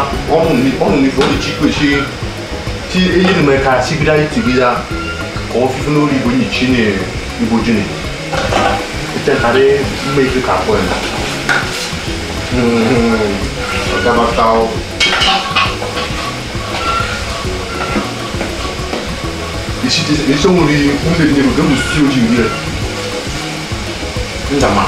ọnụ ọnụ n'ife ọ na-echi kwechi ti eyi ni mɛ ka sigida yi tigida kɔ fifi n'olu igbo nyi tsi ne igbo dzi ne ete ka ɖe mme yi fi ka kɔ yina ɔgabatawo esi ti esi ɔmu di ŋu le ne do mu si o dzi yi lɛ ndama.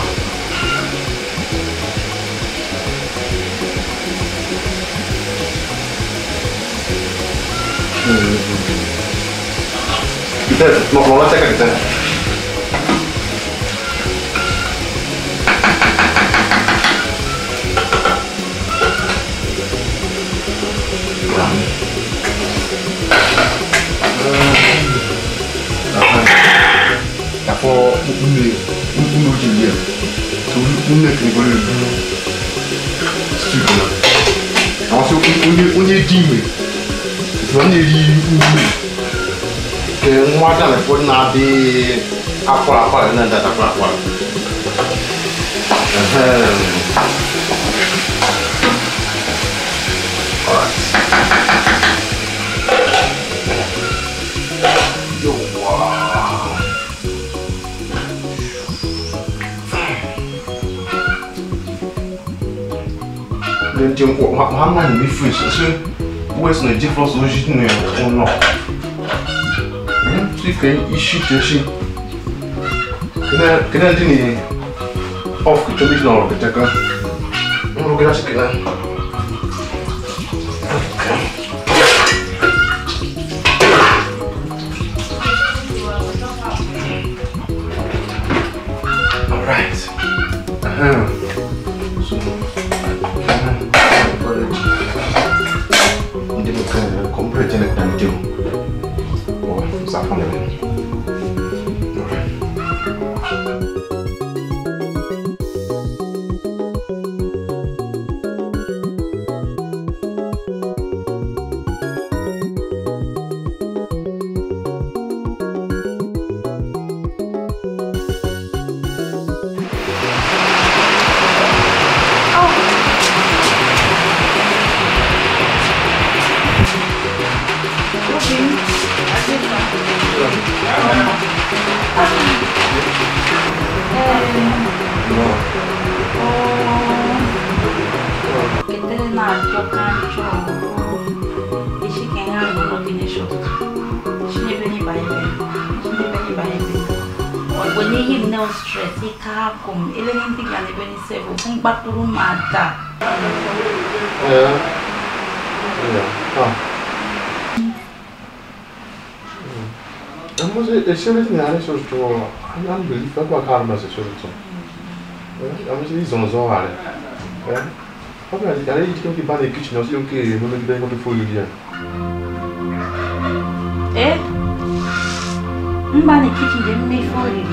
Kita mau mau cek kita. Dapo une une uji dia. Tu une que ni boleh. Super. Àwọn tí ó ní ó ní dìmẹ̀ ìfẹ́ ní rí ume ke nwa aɖe le ƒo na be akɔla akɔla ne dada kple akɔla Gente, uma uma me fez assim, o esse não é de força hoje não é ou não. si ka isi teshi kena kena di ni off kita bis nol kita kan nol kena sikit lah Alright. Uh-huh. So, Hindi mo ka complete na kanito. Oh, sa pa na rin. Ketele na atọ kancho. Ishi kenya no no kine shot. Shine beni ba ibe. Shine beni ba ibe. When you him no stress, he ka kum. Ele ni tiga ne beni sebo. Fun baturu mata. Ja. Ja. Ah. Ja, może jeszcze raz nie, ale coś to... Ja nie byli, tak ma karma ze coś to. Ja myślę, że są zo, ale... Ja. Apa ali, ale idzie kiedyś bany kitchen, no się kiedyś, no nigdy nie mogę foilu dia. Eh? Mba ni kitchen de me for you.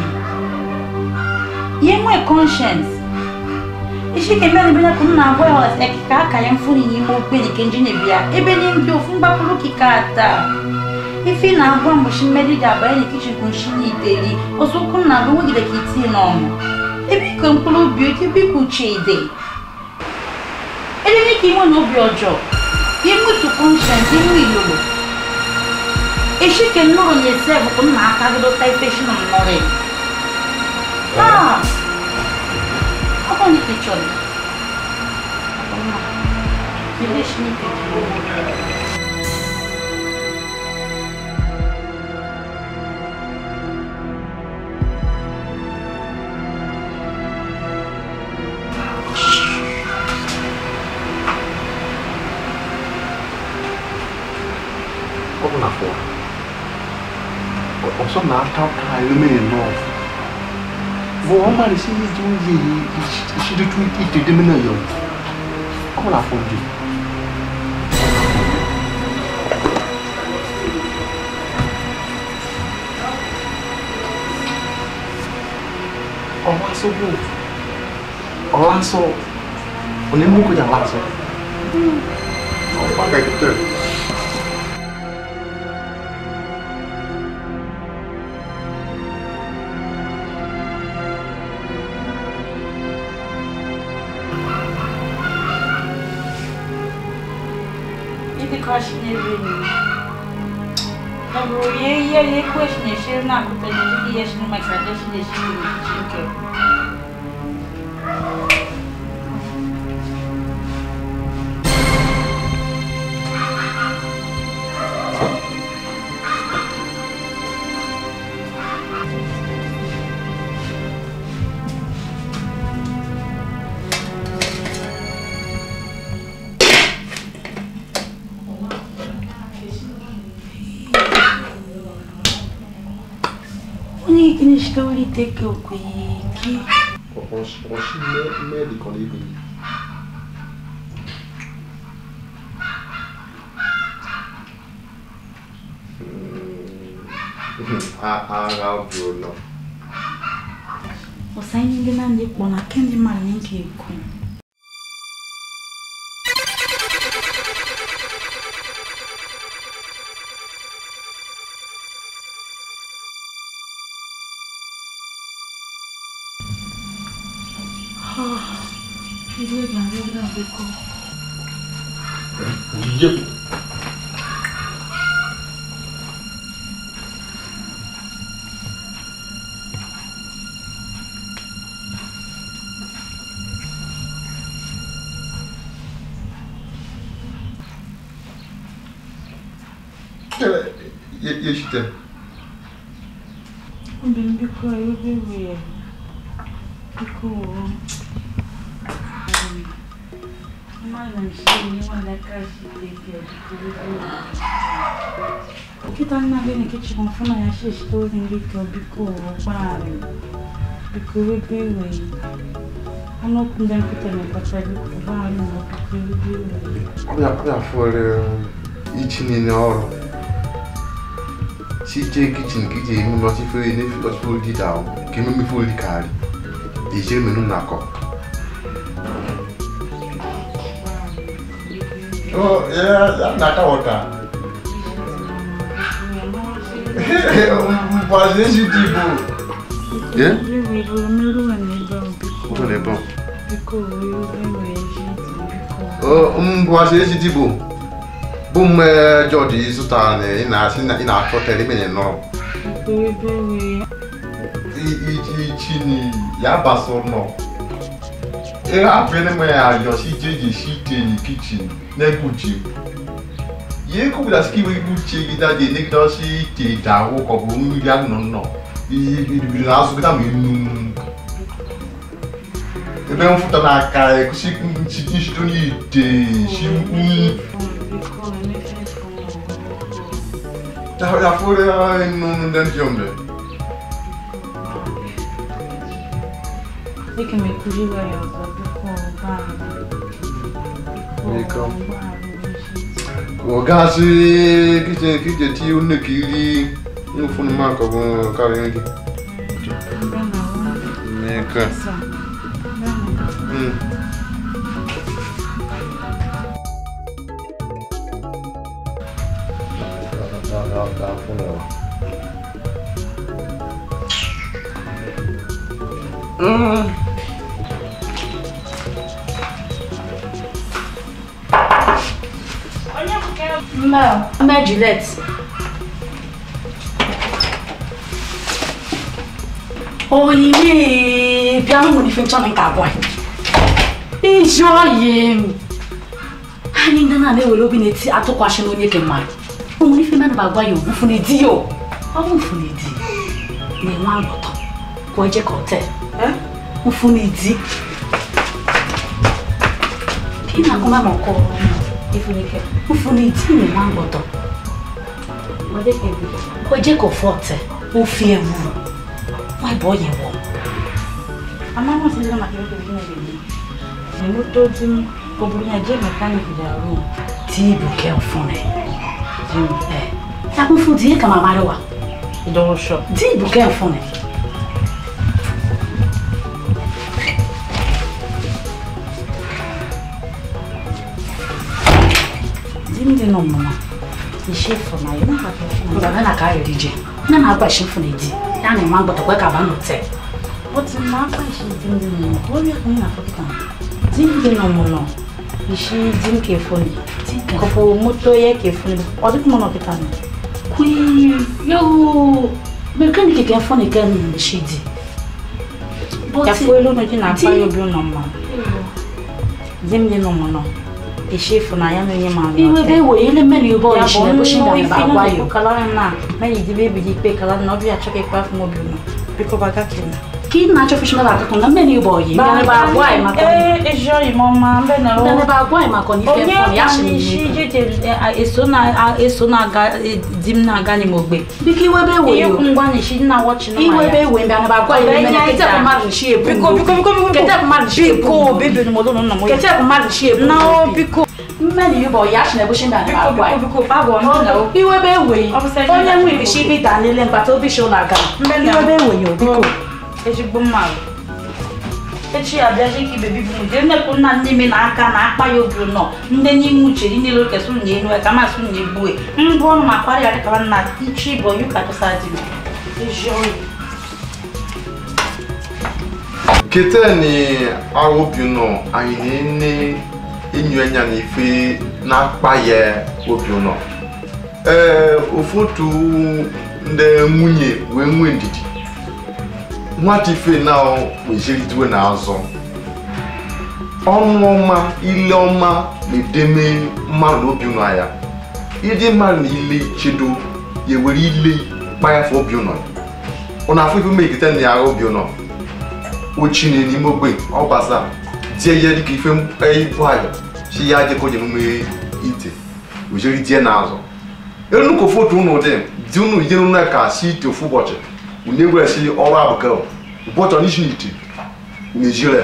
Ye mo conscience. Ishi ke me ni bena kun na boy was e kika ka yan funi ni mo gbe ni kenji ne bia. Ebe ni ndi ofun ba kulu kika ata. Ifi na agwa mo shi medi da ba ni kitchen kun shi ni deli. Oso kun na go gide kiti no mo. Ebi kan kulu bi o ti bi ku chede. Ele ni ki mo no bi ojo. Ye mo to conscience ni mo ilolo. Ishi ke nuru ni sevu kun na aka gido tai peshi na mnore. Ah! Ako ni kichon. Ako na. Nilesh ni kichon. Kok kenapa? Kok osok natap tayo meno. Vou mari si ju ye si de tu ite de mena yo. Kok kenapa ju? Ọlá sọ bò. Ọlá sọ. Onímú kò yà lásọ. Ọ̀pá kẹ̀kẹ́. kashi n'ebe ni. Ọ bụrụ ya ihe ya ekwe shi na-eshiri na-akụta na ndị ya shi na maka ada shi na-eshiri na Chineke. Onye ikini shi ka wuli teke okweki. Ọ̀ṣì mẹ́ẹ̀lì kan lébi. Agha ọdụ nọ. Ọsanye ndị na ndị kpọ na kendi mara na nke ekwu. Ilé ìgbàlódé náà ló kọ́. Yep. Yeşite. Benim bir koyu bebeği. Bir koyu. Malam shi ne wanda kashi da ke Kita nna gị na-ekechi m fụ na ya shi storin biko biko gbaghara biko ebe iwe ọnụ okwu ndị nkịta na-ekpacha biko gbaghara na biko ebe iwe Ọbịa ọbịa fọrọ itinye n'ọrụ. Si je kichin ka iji eme ọtị fere n'efi ọtị fere dị dawo ka ememe fere dị karị. Ejere menu na-akọ. Oh, yeah, ya na-aka wọta. Mpazi ezi dị bụ. Yeah? Ụtọ na-ebe ọ. Biko wee ebe ezi biko Oh, mbụasị ezi dị bụ. Bụ mme Jọji zụtara na ị na-asị na ị na-achọ tere ime nọ. biko ebe wee Ichi ni ya basụrụ nọ. Ị hapụrụ ime ya ayọ si jeji si ite ni kichin na-egbuchi. Ihe kwupụta sị ka iwe igbuchi gị daji enegide si ite dawo ka ọ bụ mmiri anụ nọ. Ihe bidoro na-azụ gịta ma enu. ebe mfụta n'aka ekusi nchido n'ite shi nyi biko emefe ya fore inu ndị ndị ombe Dịka m ekwuziwa ya ọzọ biko gbaghara Biko. gbaghara ezi ogazi kije kije ti une kiri nfunu mako bụ karịa gị Mbe na nwa mmeka Esa. Mbe na Mm. Mbe Mbe Juliet. Oyiwe bịa mụ n'ife nchọ nke abụọ iji oyi anyị ndị na-ewere obi na-eti atụkwasị n'onye ke mmadụ o nwere ife mmadụ agwa ya ogbufu n'edi ya ọ bụ mfu n'edi na-enwe agbọtọ ka oje ka ote mfu n'edi ị na-agụma ma ọkọ ifunike mfu n'edi na-enwe agbọtọ oje ka ofe ote ofe ewu nwa bụ onye wọ Amamos ndio makini kingine bibi. Ni mtu tu kubunya je mechanic ya room. Tibu ke ufune. Tibu eh. Takufutie kama marewa. Idosho. Tibu ke ufune. Zimde no mama. Ishefu na yo na ka. Ngaba na ka rije. Na na kwa shefu na di. Ya na ma gboto kwa ka ba no te. But na kwa shefu ndi no. Obi ko na fokita. Zimde no mo no. ishi di m ka efuni kọpụ moto ya ka efuni ọ dịkwa m nọkịta nọ Qui eu mechanic que é fone que é shidi. ka fụ elu n'oji na-akpa ya obi ụlọ mma di m dị n'ụmụ nọ ishi efu na ya n'onye ma Iwe be we ele meni ubo ya ishi bụ na nnu bushinda ife ba nọ gwa n'ekwu yo. kala na meni di bebi di ikpe kala na ọbịa achọ ka ekpe afọ m obi ụlọ biko baga kena Ki na cho fishina ba ka na meni ubo yi. Ba ba gwa e ma ko. ee ejo imo ma mbe na Ba ba gwa e ma ko ni fe onye fone ya shi kwanye isi ni. jeje eso na eso na-aga di m na-aga n'ime ogbe Biki iwe be we ihe yo. ngwa na isi nna wọchị na Iwe be we mbe na ba gwa Ọbẹ ele meni nya kete ija. ko ma shi ebu. biko biko biko biko Kete ko ma shi ebu. biko bebe ni mo lụrụ nna m Kete ko ma shi ebu. na o biko Meni ubo ya shi na bushinda biko ba gwa. biko biko babụ ọnụ na o Iwe be we. Ọ bụ sị Onye na- nwe ibishi bi da nile mkpata obi shi ụlọ aga. Mbe na- Iwe be we yo biko. ezigbo mmadụ echi abịazi ka ibebi bụ mụje nnekwu nna nne me na aka na akpa ya obi nọ ndị n'ime uche ndị niile oke sụrụ na enu ka masị na egbue mbụ ọnụ ma kparịa dịkara nna ichi bụ yuka tụsa dị m ezi oyi kete ni awobi nọ anyị na-ene enyo anya n'ife na-akpa ya obi nọ ee ụfọdụ ndị nwunye wee nwee ndidi nwata ife na wejeridiwe n'azụ ọnụ ọma ile ọma na-edeme mmadụ n'obi ụnọ ya ịdị mmadụ na ile chedo ya ewere ile kpayafe obi ụnọ ọ na-afụ ife megide na ya obi ụnọ ochine n'ime ogbe ọ gbasa tie ihe dịka ife ibu ayọ chi ya jekọ je mume ite ojeri die n'azụ enu ka foto unu dị di unu ije unu ka si ite ofu ụbọchị unu egwere si ọrụ abụka ụbọchị ọ n'isi n'ite n'ejire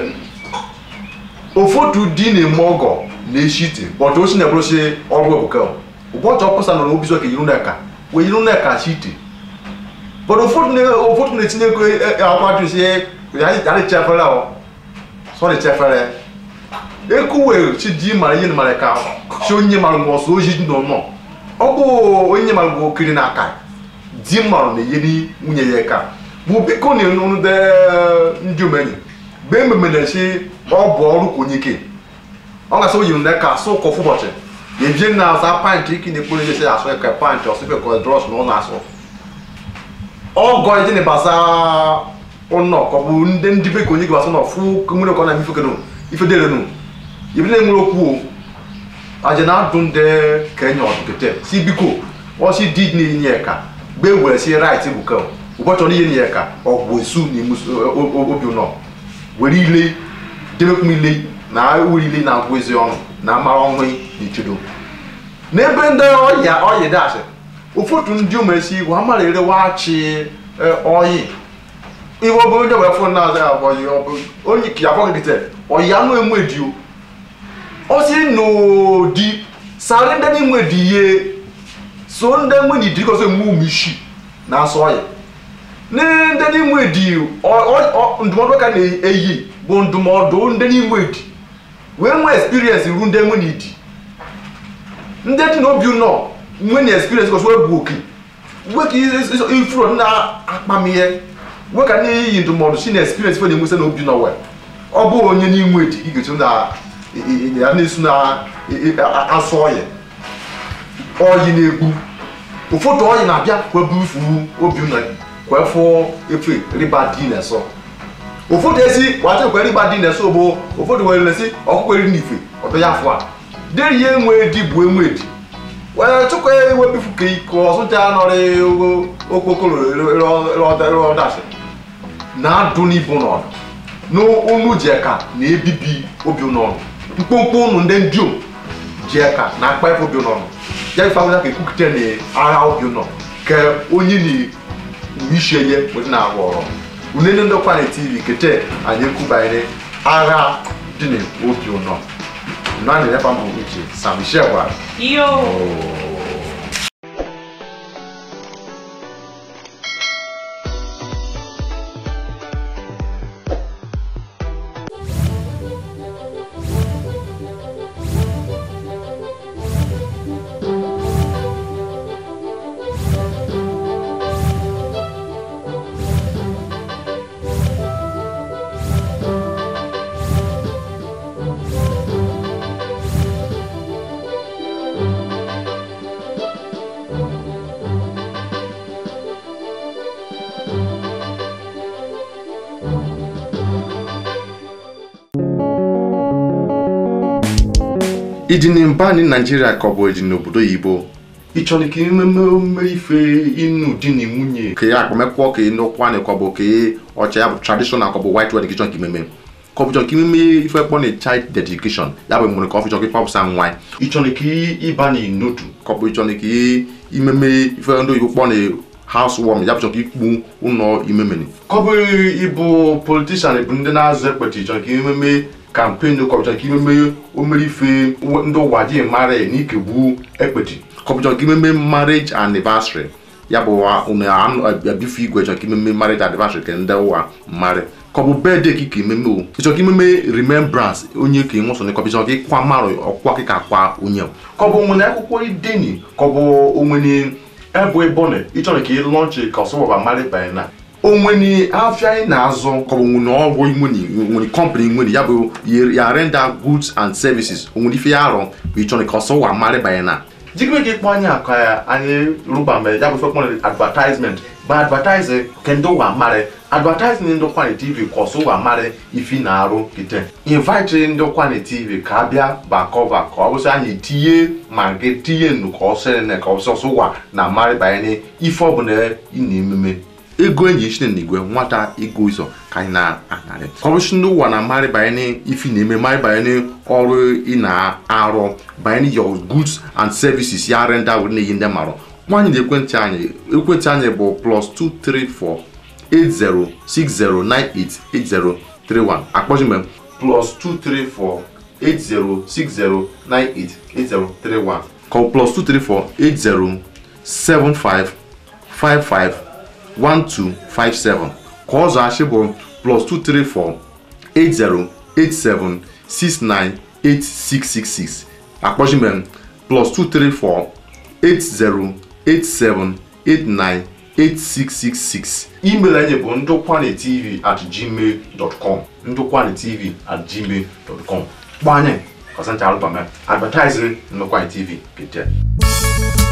ofotu di na-eme ọgọ na-eshi ite bọtụ osi na ebụrụsi ọrụ ebuka ụbọchị ọpụsa nọ n'obi zọ ka yiri nneka wee yiri nneka si ite bọtụ ụfọdụ na- ụfọdụ na-etinye ego akwa jụ si ya ya dị chefere ọ sọ dị chefere ekuwe chi di mara ihe mara ka chi onye mara nwa ọsọ oji nọ nọ ọ bụ onye mara nwa okiri n'aka di mara na eyeri nwunye ya ka bụ biko na ọnụ de ndị omenye mgbe ememe na-esi ọ bụ ọrụ ka onye ke ọ ga-asị oyi nne ka asụ ụkọ ụbọchị ya ebie na asa pantị iki na-ekporo ihe si asụ ka pantị ọsịfe ka drọs na ọ na-asụ ọgọ ije na basa ụnọ ka ọ bụ ndị ndị be ka onye gị basụ nọ fụ nwere ka ọ na-eme ife kedụ ife dere nụ ibi na-enwere okwu o aje na-adụ ndị ka enye ọdụkete si biko ọsị di na-enye ya ka gbe were si rait bụ ka ụbọchị ọ na-enye ya ka ọgwụ esu na emu obi ụnọ were ile debekwu ile na were ile na-agwụ ezi ọnụ na amara ọnwụ na ichedo n'ebe ndị ọya ọyị dasị ụfọdụ ndị umesi wa mara ere wachi ọyị iwe ọ bụ onye wee fụ na-aza ya bụ ọyị ọ bụ onye ka ya fọgidite ọyị anụ enwe di o ọ sị n'odi sarị ndị n'inwe di ihe so ndị enwe na idiri kọsọ emu ume isi na-asọ ọyị ndị n'inwe di ọ- ọ- ọ- ndụmọdụ ka na-eyi bụ ndụmọdụ ndị n'inwe di wee nwee experience ru ndị enwe na idi ndị dị n'obi ụnọ nwe na experience kọsọ wee bụ oke wee ka ifuru na akpamihe wee ka n'iyi ndụmọdụ si na experience fe na-enwesa n'obi ụnọ wee ọ bụ onye n'inwe di ị ga-etu na ya na-esu na asụ ọyị ọyị na-egbu ụfọdụ ọyị na-abịa kwee bụ ifu obi ụnọ kwee fụ efe riba di na-eso ụfọdụ esi wata kwere riba di na-eso bụ ụfọdụ were na-esi ọkụkọ eri n'ife ọtọ ya afọ a deri ihe enwe di bụ enwe di wee chụkwa ewebifu ka iko ọsụcha nọrị okpokoro ọdachi na-adụ n'ibu n'ọdụ n'ụnụ ji eka na-ebibi obi n'ọnụ mkpụmkpụ ụnụ ndị ndiom ji eka na akpa ife obi n'ọnụ ya ife ahụja ka ekwukite na agha obi nọ ka onye na isi enye wee na-arụ ọrụ unene ndokwa na tv kete anyị ekwubanyere agha dị n'obi ụnọ nani nepa mbụ uche sam michel gwara yo ịdị na mba ni naijiria ka ọ bụ ịdị n'obodo oyibo ịchọrọ ka ememe omume ife ịnụ di na nwunye ka ya akpamekwa ka ịnụkwa na ka ọ bụ ka ọcha ya bụ traditional ka ọ bụ white wedding ka ịchọ ka imeme ka ọ bụ chọrọ ka imeme ife kpọ na child dedication ya bụ mgbe ka ọ fịchọ ka ịkpapụsa nwa ịchọrọ ka ịba na n'otu ka ọ bụ ịchọrọ ka imeme ife ndị oyibo kpọ na house warming ya bụ chọrọ ka ikpu ụlọ imemeni ka ọ bụ ịbụ politishan bụ ndị na-azụ ekpeti ịchọrọ ka imeme kampen ka ọ bụ chọrọ ka imeme omere ife ndị ụwa ji mara na ikegbu ekpeti kọpụchọ ka imeme marriage anniversary ya bụ unu abife igwe chọrọ ka imeme marriage anniversary ka ndị ụwa mmarị ka ọ bụ birthday ka ka imeme o ịchọ ka imeme remembrance onye ka ịnwụsọ ka ọ bụ chọrọ ka ịkwa marụ ọkwa ka kwa onye ka ọ bụ onwere akwụkwọ ideni ka ọ bụ onwere ebu ebone ịchọrọ ka ị lọnchị ka ọsọwaba marị banye na onwere afịa anyị na-azụ ka ọ bụ nwere ọgwụ inwere nwere kọmpanị nwere ya bụ ya render goods and services onwere ife ya arọ bụ ịchọrọ ka ọsọwa marị banye na jikere gị kpọ anyị aka ya anyị rụba mgbe ya bụ ife kpọrọ advertisement bụ advertising ke ndị ụwa marị advertising ndị ụkwanị tv ka ọsọ ụwa marị ifi na-arụ kite invite ndị ụkwanị tv ka abịa bakọva ka ọ bụsị anyị tinye ma gị tinye nnu ka ọ sịrị na ka ọ ọsọ ụwa na marị banyere ife ọbụla ị na-ememe ego enyi chine na igwe nwata ego ụzọ ka anyị na-anarị kọmishọn ndị ụwa na marị banyere ifi na-eme marị banyere ọrụ ị na-arụ banyere your goods and services ya renda were na-eyi ndị marụ nwaanyị na ekwentị anyị ekwentị anyị bụ plus 234 8060988031 akpọchi mgbe plus 234 8060988031 ka ọ plus 234 807555 1257 ka ọzọ achị bụ plus 234 8087 698666 akpọchimem plus 234 8087898666 email anyị bụ ndụkwanetv at gmail dot com ndụkwanetv at gmail dot com kpọọ anyị ọsancha alụbama advertising ndụkwanetv kete